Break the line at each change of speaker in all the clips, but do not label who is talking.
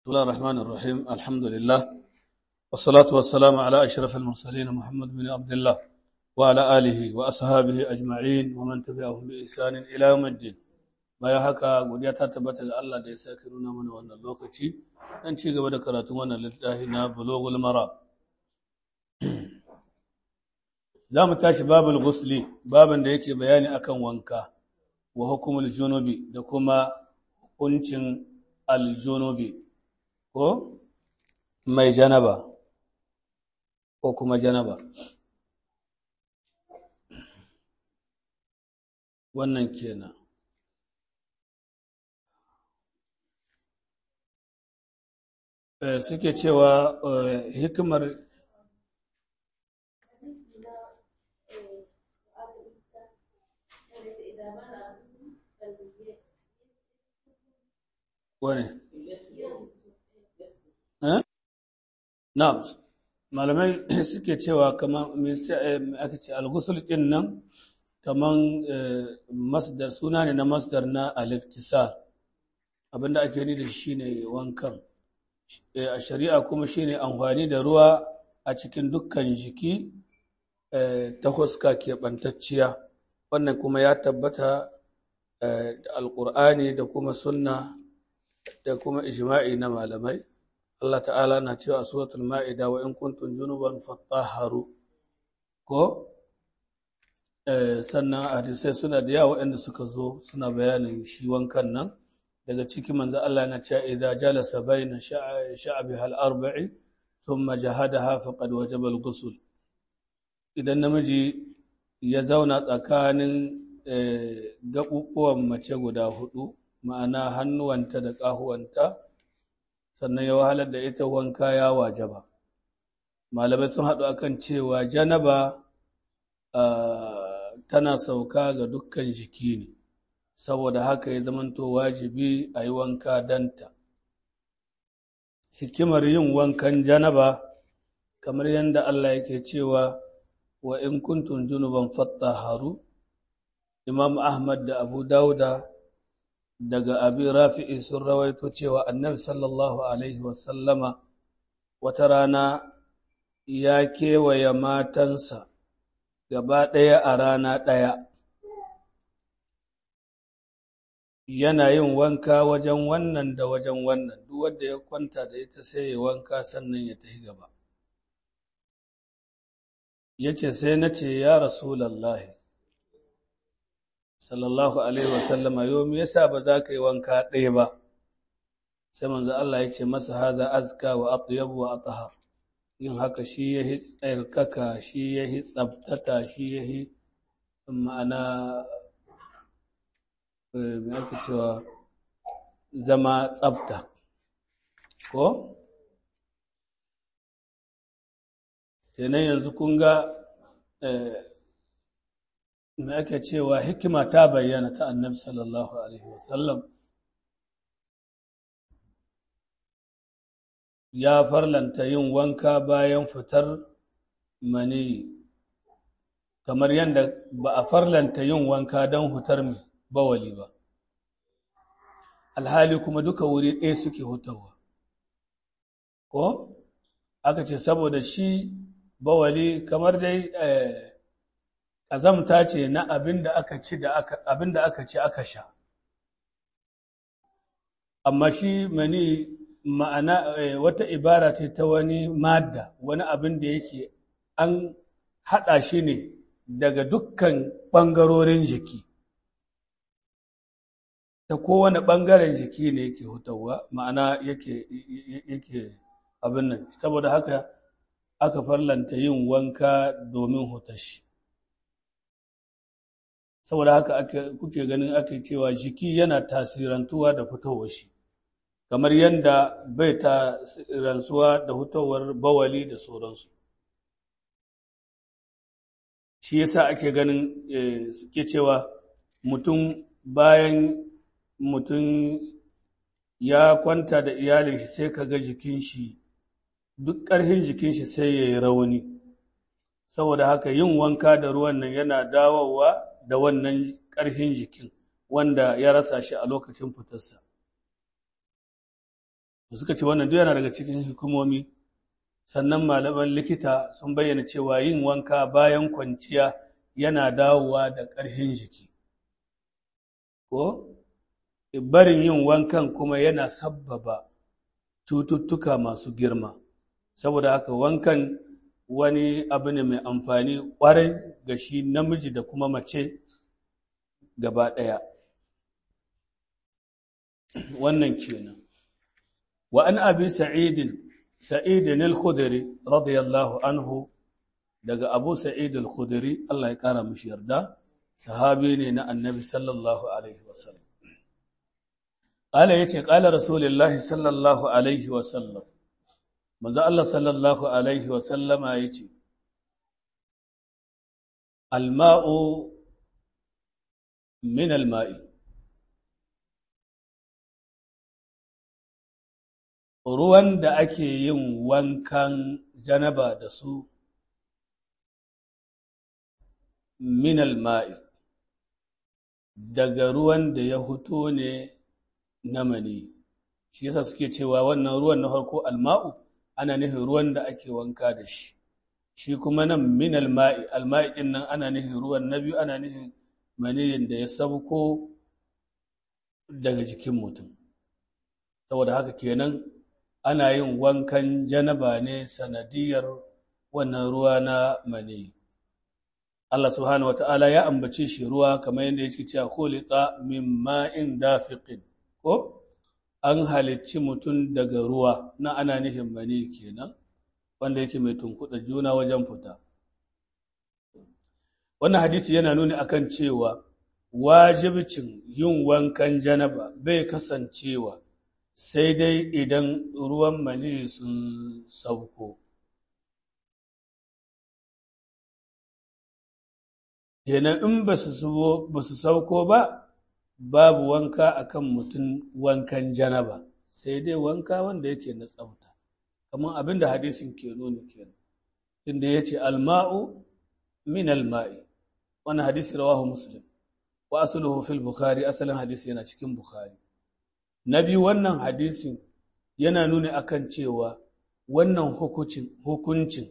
بسم الله الرحمن الرحيم الحمد لله والصلاة والسلام على أشرف المرسلين محمد بن عبد الله وعلى آله وأصحابه أجمعين ومن تبعهم بإحسان إلى يوم الدين baya haka godiya ta tabbata ga Allah da ya sake nuna mana wannan lokaci dan ci gaba da karatun wannan littafi na Bulughul Mara za mu tashi babul ghusli babin da yake bayani akan wanka wa hukumul junubi da kuma hukuncin aljunubi ko mai janaba ko kuma janaba wannan kenan suke cewa hikimar wane na malamai suke cewa kamar aka ce algusul ɗin nan kamar masdar suna ne na masdar na aliftisar abinda ake ni da shi ne wankan a shari'a kuma shine amfani da ruwa a cikin dukkan jiki ta huska keɓantacciya wannan kuma ya tabbata da alƙur'ani da kuma sunna da kuma ijma'i na malamai Allah ta'ala na cewa a suratul ma'ida wa in kuntum junuban fattaharu ko sannan hadisai suna da yawa waɗanda suka zo suna bayanin shi wankan nan daga ciki manzo Allah na cewa idza jalasa baina sha'biha al-arba'i thumma jahadaha faqad wajaba al-ghusl idan namiji ya zauna tsakanin gaɓuɓuwan mace guda hudu ma'ana hannuwanta da ƙahuwanta sannan ya wahalar da ita wanka ya wajaba malamai sun haɗu akan cewa janaba tana sauka ga dukkan jiki ne saboda haka ya zamanto wajibi a yi wanka danta. Hikimar yin wankan janaba, kamar yadda Allah yake cewa wa in kuntun junuban fatta haru, Imam Ahmad da Abu Dauda daga abi rafi'i sun rawaito cewa annabi sallallahu Alaihi wasallama wata rana ya kewaye matansa gaba ɗaya a rana ɗaya. yana yin wanka wajen wannan da wajen wannan duk wanda ya kwanta da ita sai ya wanka sannan ya tafi gaba ya ce sai na ce ya rasulallahi sallallahu alaihi wasallama yau me yasa ba za ka yi wanka ɗaya ba sai manzo Allah ya ce masa haza azka wa atyab wa athhar yin haka shi yahi tsarkaka shi yahi tsabtata shi yahi ma'ana mai ake cewa zama tsafta ko? kenan yanzu kun ga mai ake cewa hikima ta bayyana ta annabi sallallahu alaihi wasallam ya farlanta yin wanka bayan fitar mani kamar yadda ba a farlanta yin wanka don fitar mai bawali ba alhali kuma duka wuri ɗaya suke hutawa ko aka ce saboda shi bawali kamar dai ƙazamta ce na abin da aka ci da abin da aka ci aka sha amma shi mani ma'ana wata ibara ce ta wani madda wani abin da yake an haɗa shi ne daga dukkan ɓangarorin jiki ta kowane ɓangaren jiki ne yake hutawa ma'ana yake yake abin nan saboda haka aka farlanta yin wanka domin hutashi saboda haka ake kuke ganin ake cewa jiki yana tasirantuwa da fitowar shi kamar yadda bai tasirantuwa da hutowar bawali da sauransu shi yasa ake ganin suke cewa mutum bayan mutum ya kwanta da iyalin shi sai ka ga jikin shi duk ƙarfin jikin shi sai ya yi rauni saboda haka yin wanka da ruwan nan yana dawowa da wannan ƙarfin jikin wanda ya rasa shi a lokacin fitarsa suka ce wannan duk yana daga cikin hikimomi sannan malaman likita sun bayyana cewa yin wanka bayan kwanciya yana dawowa da ƙarfin jiki ko barin yin wankan kuma yana sabbaba cututtuka masu girma saboda haka wankan wani abu ne mai amfani ƙwarai ga shi namiji da kuma mace gaba ɗaya wannan kenan wa an abi sa'idin sa'idin al-khudri radiyallahu anhu daga abu sa'id al-khudri Allah ya kara mishi yarda sahabi ne na annabi sallallahu alaihi wasallam qala yace qala rasulullahi sallallahu alaihi wasallam manzo Allah sallallahu alaihi wasallama yace al-ma'u min al-ma'i ruwan da ake yin wankan janaba da su minal ma'i daga ruwan da ya huto ne na mani shi yasa suke cewa wannan ruwan na farko alma'u ana nufin ruwan da ake wanka da shi shi kuma nan minal ma'i alma'i din nan ana nufin ruwan na biyu ana nufin maniyin da ya sabko daga jikin mutum saboda haka kenan ana yin wankan janaba ne sanadiyar wannan ruwa na mani Allah subhanahu wata'ala ya ambace shi ruwa kamar yadda yake cewa khuliqa min ma'in dafiqin ko an halicci mutum daga ruwa na ana nufin mani kenan wanda yake mai tunkuɗa juna wajen fita wannan hadisi yana nuni akan cewa wajibcin yin wankan janaba bai kasancewa sai dai idan ruwan mani sun sauko. Kenan in ba su sauko ba, babu wanka akan mutum wankan janaba, sai dai wanka wanda yake na tsafta, kamar abin da hadisin ke nuni kenan. Tunda ya ce alma'u min alma'i, wani hadisi rawahu Muslim, wa asuluhu fil Bukhari, asalin hadisi yana cikin Bukhari. Na biyu wannan hadisin yana nuni akan cewa wannan hukuncin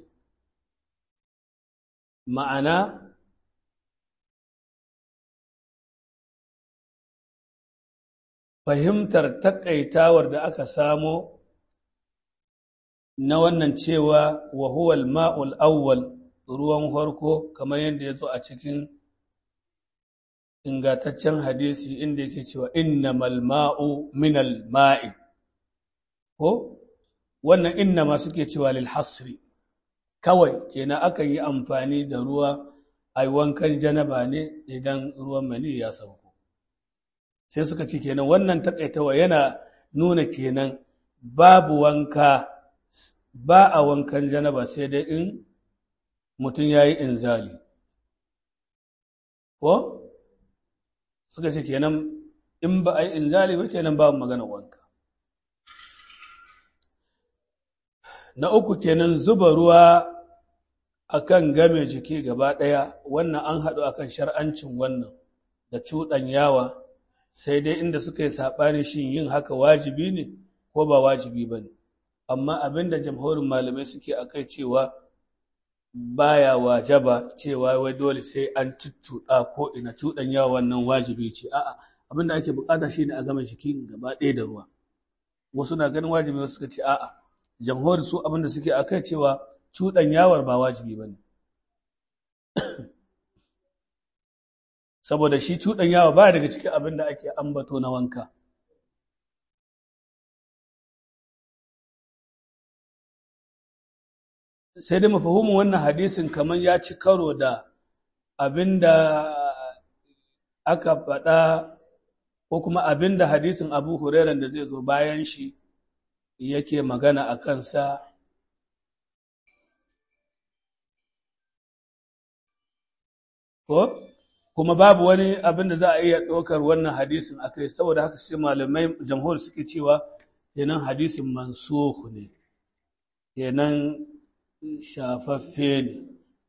ma'ana fahimtar takaitawar da aka samo na wannan cewa wa huwal ma'ul awwal ruwan farko kamar yadda ya zo a cikin ingantaccen hadisi inda yake cewa innamal ma'u minal ma'i ko wannan innama suke cewa lil hasri kawai kenan akan yi amfani da ruwa a wankan janaba ne idan ruwan mani ya sauko sai suka ce kenan wannan takaitawa yana nuna kenan babu wanka ba a wankan janaba sai dai in mutum ya yi inzali ko suka ce kenan in ba a yi inzali ba kenan babu magana wanka na uku kenan zuba ruwa akan game jiki gaba ɗaya wannan an haɗu akan shar'ancin wannan da yawa sai dai inda suka yi saɓani shin yin haka wajibi ne ko ba wajibi ba ne amma abinda jamhurin malamai suke a kai cewa baya wajaba cewa wai dole sai an tuttuɗa ko ina yawa wannan wajibi ce a'a abinda ake bukata shine a gama jiki gaba ɗaya da ruwa wasu na ganin wajibi wasu suka ce a'a jamhuri su abinda suke a kai cewa yawar ba wajibi ba ne saboda shi yawa ba daga cikin abin da ake ambato na wanka sai dai mafahimin wannan hadisin kamar ya ci karo da abin da aka faɗa ko kuma abin da hadisin abu hurairan da zai zo bayan shi yake magana a kansa ko kuma babu wani abin da za a iya ɗaukar wannan hadisin a kai saboda haka sai malamai jamhur suke cewa kenan hadisin mansuhu ne kenan shafaffe ne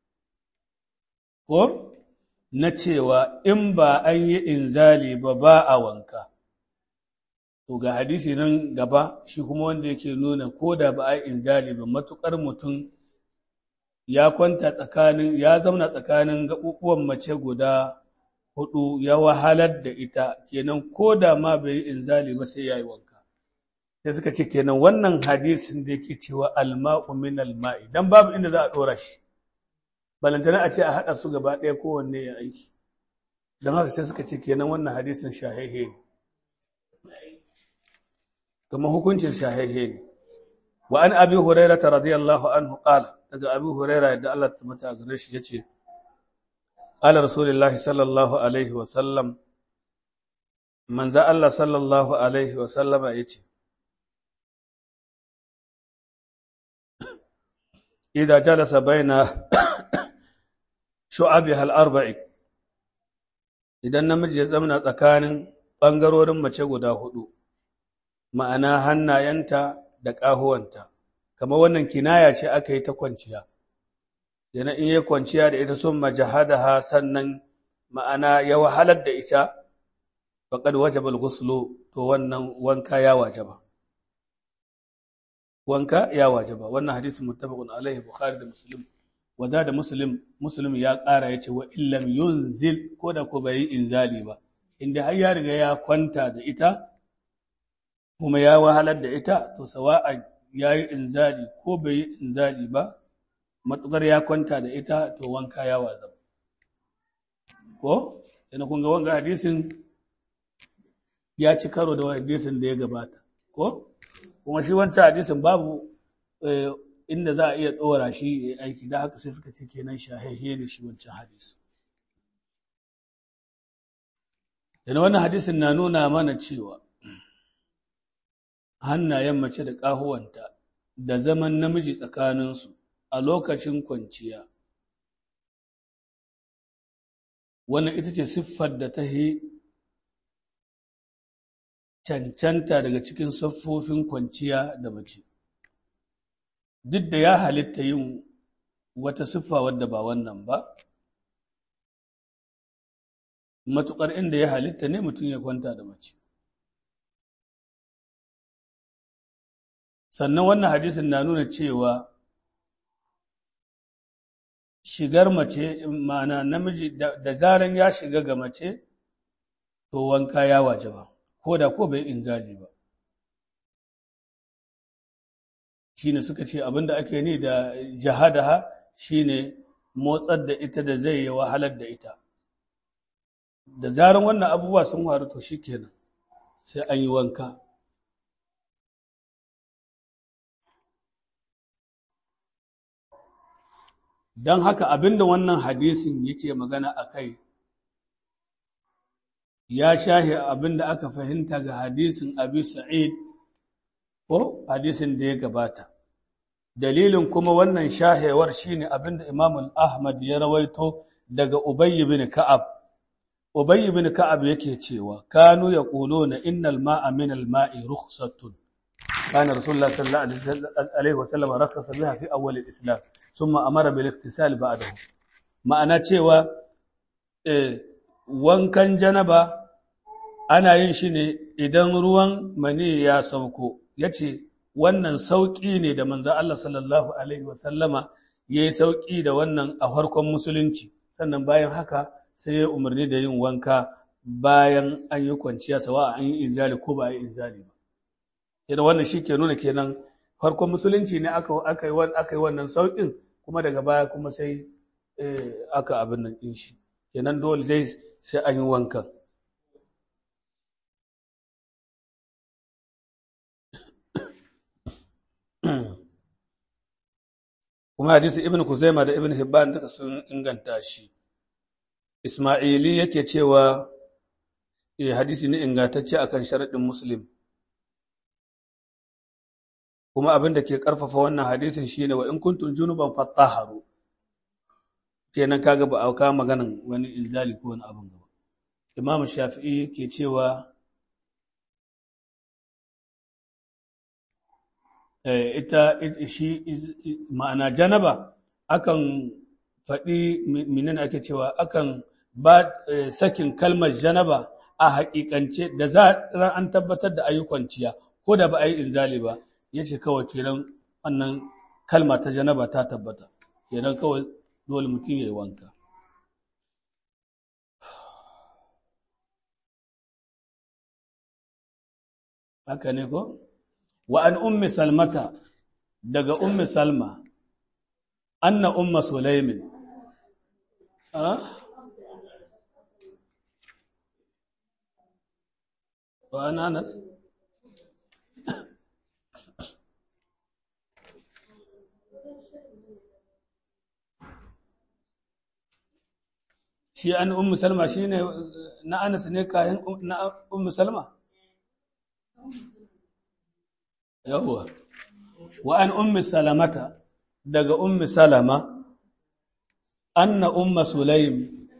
ko na cewa in ba an yi inzali ba ba a wanka to ga hadisi nan gaba shi kuma wanda yake nuna ko da ba a yi injali ba matukar mutum ya kwanta tsakanin ya zauna tsakanin gaɓuɓuwan mace guda hudu ya wahalar da ita kenan ko da ma bai yi inzali ba sai ya yi wanka sai suka ce kenan wannan hadisin da yake cewa alma'u min alma'i dan babu inda za a dora shi balantana a ce a haɗa su gaba ɗaya kowanne ya aiki don haka sai suka ce kenan wannan hadisin shahehe ne kuma hukuncin shahehe ne wa an abi huraira ta radiyallahu anhu qala daga abi huraira yadda Allah ta mata gare shi yace qala rasulullahi sallallahu alaihi wa sallam manzo Allah sallallahu alaihi wa sallama yace idza jalasa baina shu'abiha al-arba'i idan namiji ya zamana tsakanin ɓangarorin mace guda hudu ma'ana hannayenta da ƙahuwanta kamar wannan kinaya ce aka yi ta kwanciya yana in yi kwanciya da ita sun majahadaha sannan ma'ana ya wahalar da ita faƙad wajabal guslu to wannan wanka ya wajaba wanka ya wajaba wannan hadisin muttafaqun alaihi bukhari da muslim waza da muslim muslim ya ƙara yace wa illam yunzil ko da ko bai yi inzali ba inda har ya riga ya kwanta da ita kuma ya wahalar da ita to sawa'a ya yi inzali ko bai yi inzali ba matukar ya kwanta da ita to wanka ya wazaba ko yana kun ga wanga hadisin ya ci karo da hadisin da ya gabata ko kuma shi wancan hadisin babu inda za a iya ɗora shi ya aiki da haka sai suka ce kenan shahehe ne shi wancan hadisi yana wannan hadisin na nuna mana cewa hannayen mace da ƙahuwanta da zaman namiji tsakaninsu a lokacin kwanciya wannan ita ce siffar da ta yi cancanta daga cikin siffofin kwanciya da mace duk da ya halitta yin wata siffa wadda ba wannan ba matuƙar inda ya halitta ne mutum ya kwanta da mace sannan wannan hadisin na nuna cewa shigar mace ma'ana namiji da zaran ya shiga ga mace to wanka ya waje ba ko da ko bai inzali ba shine suka ce abinda ake ni da jahadaha shine motsar da ita da zai yi wahalar da ita da zaran wannan abubuwa sun faru to shikenan sai an yi wanka don haka abinda wannan hadisin yake magana a kai ya shahi abinda aka fahimta ga hadisin abi sa'id ko hadisin da ya gabata dalilin kuma wannan shahewar shine abinda imam ahmad ya rawaito daga ubay bin ka'ab ubay bin ka'ab yake cewa kanu yaquluna innal ma'a min al ma'i rukhsatun كان رسول الله صلى الله عليه وسلم رخص بها في أول الإسلام ثم أمر بالاغتسال بعده ma'ana cewa wankan janaba ana yin shi ne idan ruwan mani ya sauko ya ce wannan sauƙi ne da manzo Allah sallallahu Alaihi wasallama ya yi sauƙi da wannan a farkon musulunci sannan bayan haka sai ya umarni da yin wanka bayan an yi kwanciya sawa an yi inzali ko ba a yi inzali ba idan wannan shi ke nuna kenan farkon musulunci ne aka yi wannan sauƙin kuma daga baya kuma sai aka abin nan ɗin shi kenan dole dai sai an yi wankan kuma hadisi ibn kuzaima da ibn hibban duka sun inganta shi ismaili yake cewa hadisi ne ingantacce akan sharaɗin muslim kuma abin da ke ƙarfafa wannan hadisin shine wa in kuntum junuban fattaharu kenan kaga ba a kawo maganan wani inzali ko wani abin gaba imam shafi'i ke cewa ita shi ma'ana janaba akan faɗi minin ake cewa akan ba sakin kalmar janaba a haƙiƙance da za an tabbatar da ayyukan ciya ko da ba a yi inzali ba ya ce kawai kenan wannan kalma ta janaba ta tabbata kenan kawai dole mutum ya yi wanka haka ne ko wa an ummi salmata daga ummi salma anna umma sulaimin wa an anas shi an ummu salma shine na anas ne kayan na ummu salma yawwa wa an ummi salamata daga ummi salama anna umma sulaim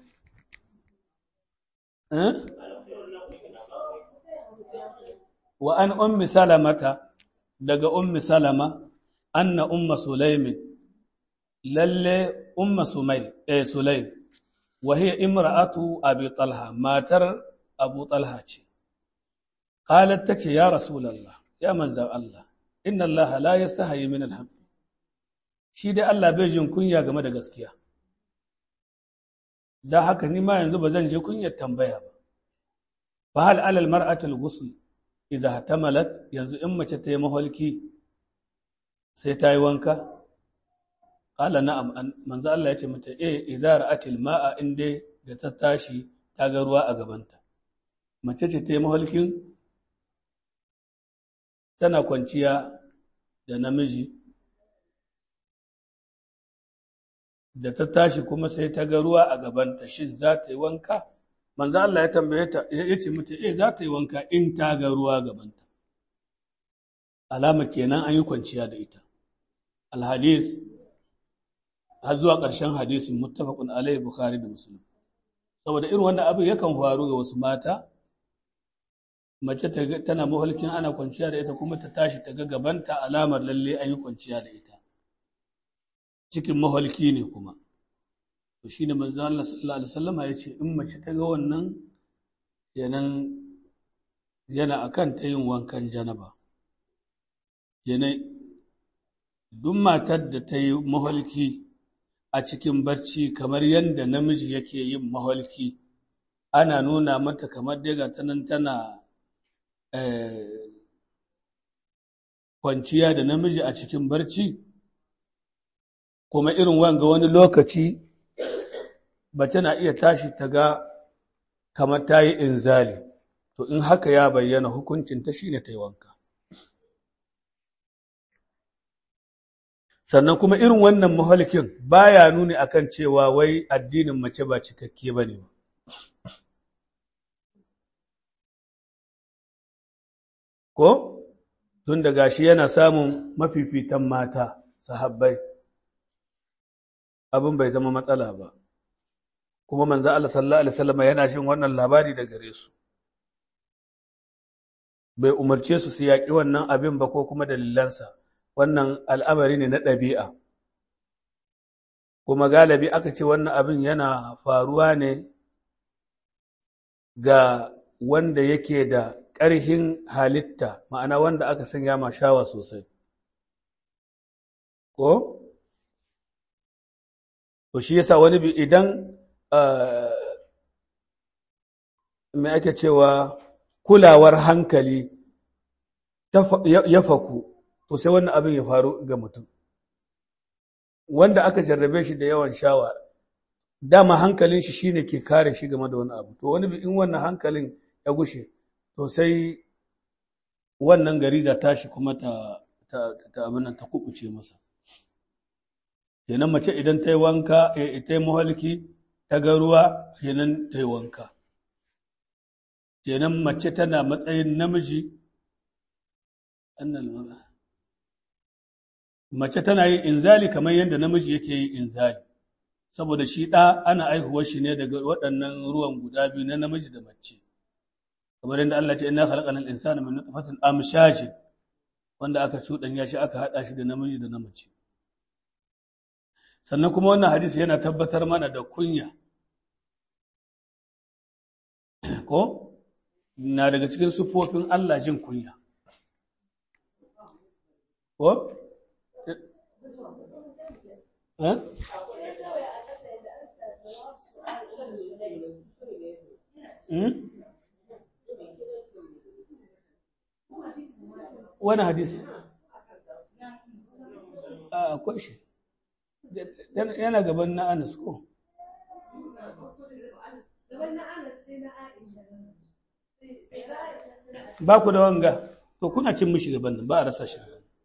wa an ummi salamata daga ummi salama anna umma sulaimin lalle umma sumai eh sulaim wa hiya imra'atu abi talha matar abu talha ce qalat tace ya rasulullah ya manzan Allah inna Allah la yastahi min al shi dai Allah bai jin kunya game da gaskiya dan haka ni ma yanzu ba zan je kunyar tambaya ba fa hal alal mar'ati al-ghusl idha tamalat yanzu in mace ta yi maholki sai ta yi wanka qala na'am manzo Allah ya ce mata eh idza ra'atil ma'a inde da ta tashi ta ga ruwa a gabanta mace ce ta yi maholkin tana kwanciya da namiji da ta tashi kuma sai ta ga ruwa a gabanta shin za ta yi wanka manzo Allah ya tambaye ta ya ce mata eh za ta yi wanka in ta ga ruwa gabanta alama kenan an yi kwanciya da ita alhadis har zuwa ƙarshen hadisin muttafaqun alaihi bukhari da muslim saboda irin wannan abin yakan faru ga wasu mata mace tana mahalkin ana kwanciya da ita kuma ta tashi ta ga gabanta alamar lalle an yi kwanciya da ita cikin mahalki ne kuma to shine manzo Allah sallallahu alaihi wasallam ya ce in mace ta ga wannan yanan yana akan ta yin wankan janaba yana duk matar da ta yi mahalki a cikin barci kamar yadda namiji yake yin mahalki ana nuna mata kamar dai ga tanan tana kwanciya da namiji a cikin barci kuma irin wanga wani lokaci mace na iya tashi ta ga kamar ta yi inzali to in haka ya bayyana hukuncin ta shine ta yi wanka sannan kuma irin wannan mahalkin baya nuni akan cewa wai addinin mace ba cikakke ba ne ba ko tun da gashi yana samun mafifitan mata sahabbai abin bai zama matsala ba kuma manzo Allah sallallahu alaihi wasallam yana jin wannan labari da gare su bai umarce su su yaƙi wannan abin ba ko kuma dalilansa wannan al'amari ne na ɗabi'a kuma galibi aka ce wannan abin yana faruwa ne ga wanda yake da ƙarhin halitta ma'ana wanda aka sanya ma shawa sosai ko to shi yasa wani bi idan mai ake cewa kulawar hankali ya faku to sai wannan abin ya faru ga mutum wanda aka jarrabe shi da yawan shawa dama hankalin shi shine ke kare shi game da wani abu to wani bi in wannan hankalin ya gushe to sai wannan gariza tashi kuma ta ta ta abin ta kubuce masa kenan mace idan ta yi wanka ta yi muhalki ta ga ruwa kenan ta yi wanka kenan mace tana matsayin namiji annal mace tana yin inzali kamar yadda namiji yake yin inzali saboda shi ɗa ana aihuwar shi ne daga waɗannan ruwan guda biyu na namiji da mace kamar yadda Allah ce inna khalaqana al-insana min nutfatin amshajin wanda aka cuɗanya shi aka haɗa shi da namiji da na mace sannan kuma wannan hadisi yana tabbatar mana da kunya ko na daga cikin sufofin Allah jin kunya ko eh wani hadisi akwai shi yana gaban na anas ko ba ku da wanga to kuna cin mishi gaban nan ba a rasa shi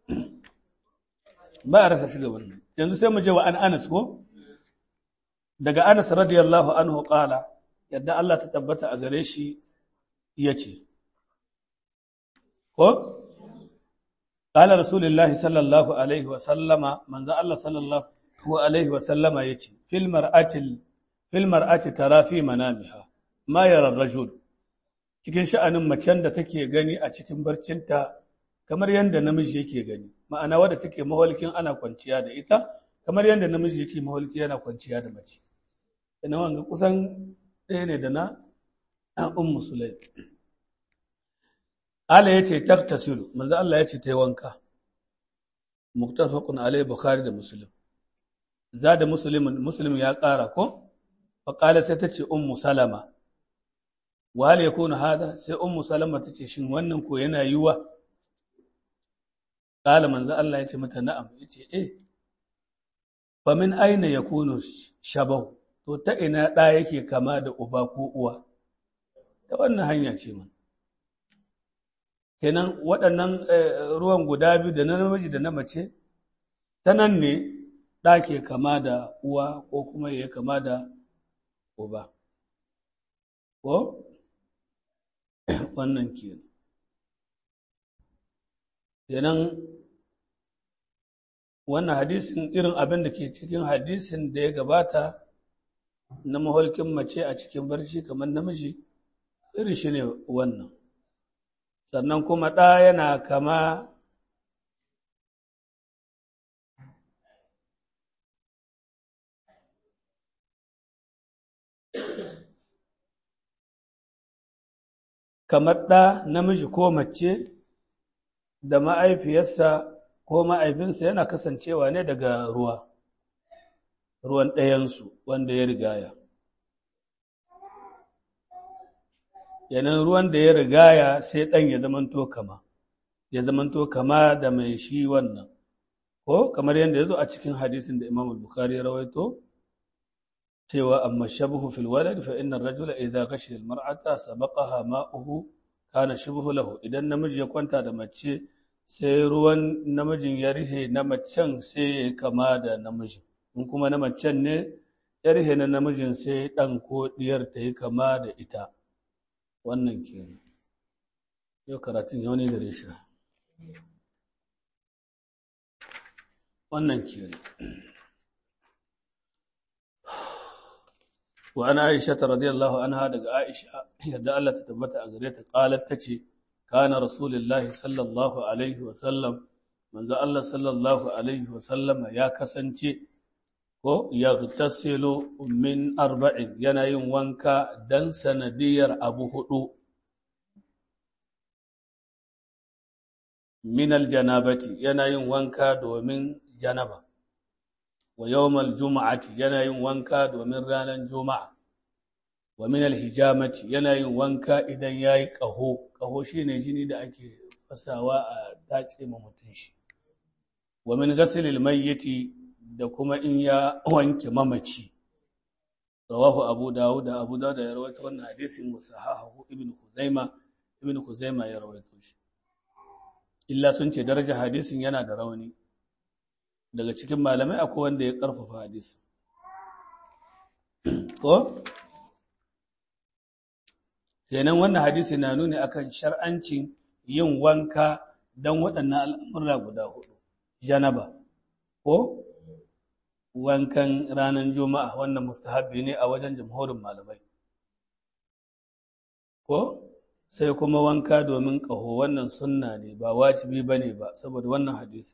ba a rasa shi gaban nan yanzu sai mu je wa an anas ko daga anas radiyallahu anhu qala yadda Allah ta tabbata a gare shi yace ko قال رسول الله صلى الله عليه وسلم من ذا الله صلى الله عليه وسلم يتي في المرأة في المرأة ترى في منامها ما يرى الرجل cikin sha'anin macen da take gani a cikin barcinta kamar yadda namiji yake gani ma'ana wadda take maholkin ana kwanciya da ita kamar yadda namiji yake maholki yana kwanciya da mace ina wanga kusan ɗaya ne da na ummu sulaim Allah ya ce taktasilu manzo Allah ya ce ta yi wanka muktafaqun alai bukhari da muslim za da muslimin muslim ya ƙara ko fa qala sai ta ce ummu salama wa hal yakunu hada sai ummu salama ta ce shin wannan ko yana yiwa qala manzo Allah ya ce mata na'am yace eh fa min aina yakunu shabahu to ta ina da yake kama da uba ko uwa ta wannan hanya ce man kenan waɗannan ruwan guda biyu da na namiji da na mace ta nan ne ɗa ke kama da uwa ko kuma ya kama da uba ko wannan kenan kenan wannan hadisin irin abin da ke cikin hadisin da ya gabata na maholkin mace a cikin barci kamar namiji irin shi ne wannan sannan kuma ɗa yana kama kamar ɗa namiji ko mace da ma'aifiyarsa ko ma'aifinsa yana kasancewa ne daga ruwa ruwan ɗayansu wanda ya rigaya yanan ruwan da ya rigaya sai ɗan ya zamanto kama ya zamanto kama da mai shi wannan ko kamar yadda ya zo a cikin hadisin da imam al-bukhari ya rawaito cewa amma shabuhu fil walad fa inna ar-rajula idha ghashiya al-mar'ata sabaqaha ma'uhu kana shibhu lahu idan namiji ya kwanta da mace sai ruwan namijin ya rihe na macen sai ya kama da namijin in kuma na macen ne ya rihe na namijin sai ɗan ko ɗiyar ta yi kama da ita wannan ke yau karatun yau ne gare shi wannan ke wa ana aisha ta radiyallahu anha daga aisha yadda Allah ta tabbata a gare ta qalat tace kana rasulullahi sallallahu alaihi wa sallam manzo Allah sallallahu alaihi wa sallam ya kasance ko yaghtasilu min arba'in yana yin wanka dan sanadiyar abu hudu min aljanabati yana yin wanka domin janaba wa yawmal juma'ati yana yin wanka domin ranar juma'a wa min alhijamati yana yin wanka idan yayi qaho qaho shine jini da ake fasawa a dace ma mutun shi wa min ghaslil mayyiti da kuma in ya wanke mamaci rawahu abu dawud da abu dawud ya rawaito wannan hadisin musahahu ibnu khuzaima ibnu khuzaima ya rawaito shi illa sun ce daraja hadisin yana da rauni daga cikin malamai akwai wanda ya karfafa hadisi ko kenan wannan hadisi na nuni akan shar'ancin yin wanka don waɗannan al'amura guda hudu janaba ko wankan ranar juma'a wannan mustahabbi ne a wajen jamhurin malamai ko sai kuma wanka domin ƙaho wannan sunna ne ba wajibi ba ne ba saboda wannan hadisi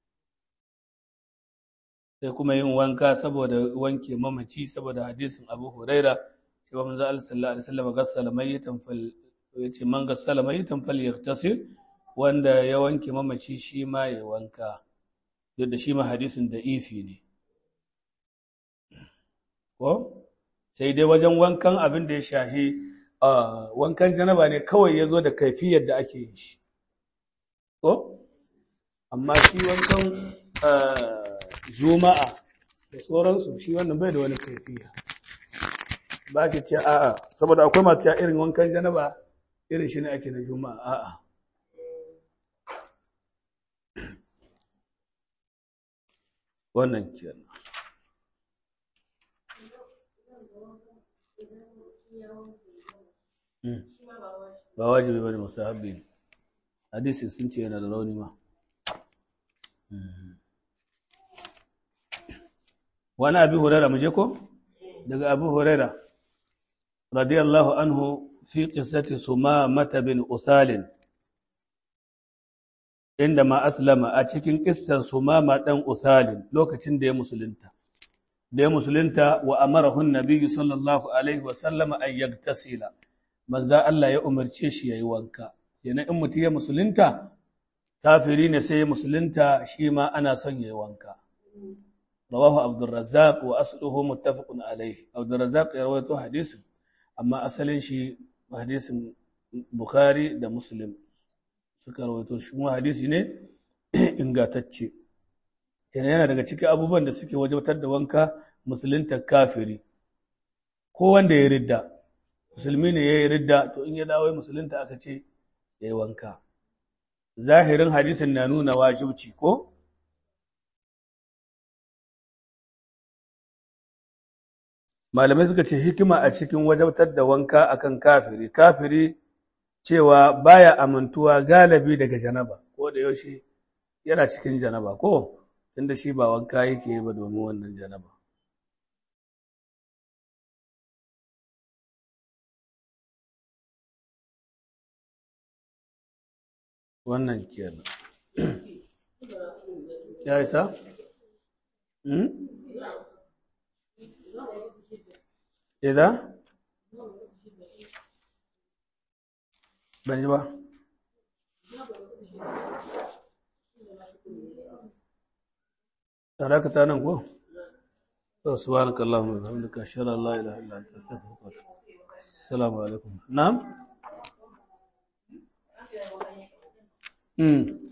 sai kuma yin wanka saboda wanke mamaci saboda hadisin abu huraira cewa manzo Allah sallallahu alaihi wasallam ghassala mayyitan fal ya ce man gassala mayitan fal yaktasil wanda ya wanke mamaci shi ma ya wanka duk da shi ma hadisin da ifi ne ko sai dai wajen wankan abin da ya shahi wankan janaba ne kawai ya zo da kaifiyar da ake yin shi ko amma shi wankan juma'a da sauransu shi wannan bai da wani kaifiya ba ki ce a'a saboda akwai masu irin wankan janaba irin shi ne ake na juma'a a'a wannan kenan ba wajibi bane mustahabbi ne hadisi sun ce yana da rauni ma wani abi huraira muje ko daga abu huraira radiyallahu anhu fi qissati sumamata bin usalin inda ma aslama a cikin kissar sumama dan usalin lokacin da ya musulunta da ya musulunta wa amarahu nabiyyu sallallahu alaihi wa sallama an yagtasila manzo Allah ya umarce shi yayi wanka yana in mutum ya musulunta kafiri ne sai ya musulunta shi ma ana son yayi wanka rawahu abdurrazzaq wa asluhu muttafaqun alayhi abdurrazzaq ya rawaito hadisin amma asalin shi hadisin bukhari da muslim suka rawaito shi kuma hadisi ne ingantacce yana yana daga cikin abubuwan da suke wajabtar da wanka musulunta kafiri ko wanda ya ridda musulmi ne ya yi ridda to in ya dawo musulunta aka ce ya yi wanka zahirin hadisin na nuna wajibci ko malamai suka ce hikima a cikin wajabtar da wanka akan kafiri kafiri cewa baya amintuwa galibi daga janaba ko da yaushe yana cikin janaba ko tunda shi ba wanka yake ba domin wannan janaba wannan kenan ya isa? Ida? Ban ji ba? Tare ka ta nan ko? To, subhanaka Allahumma wa bihamdika ashhadu an la ilaha illa anta astaghfiruka wa atubu ilaik. Assalamu alaikum. Na'am? Mm.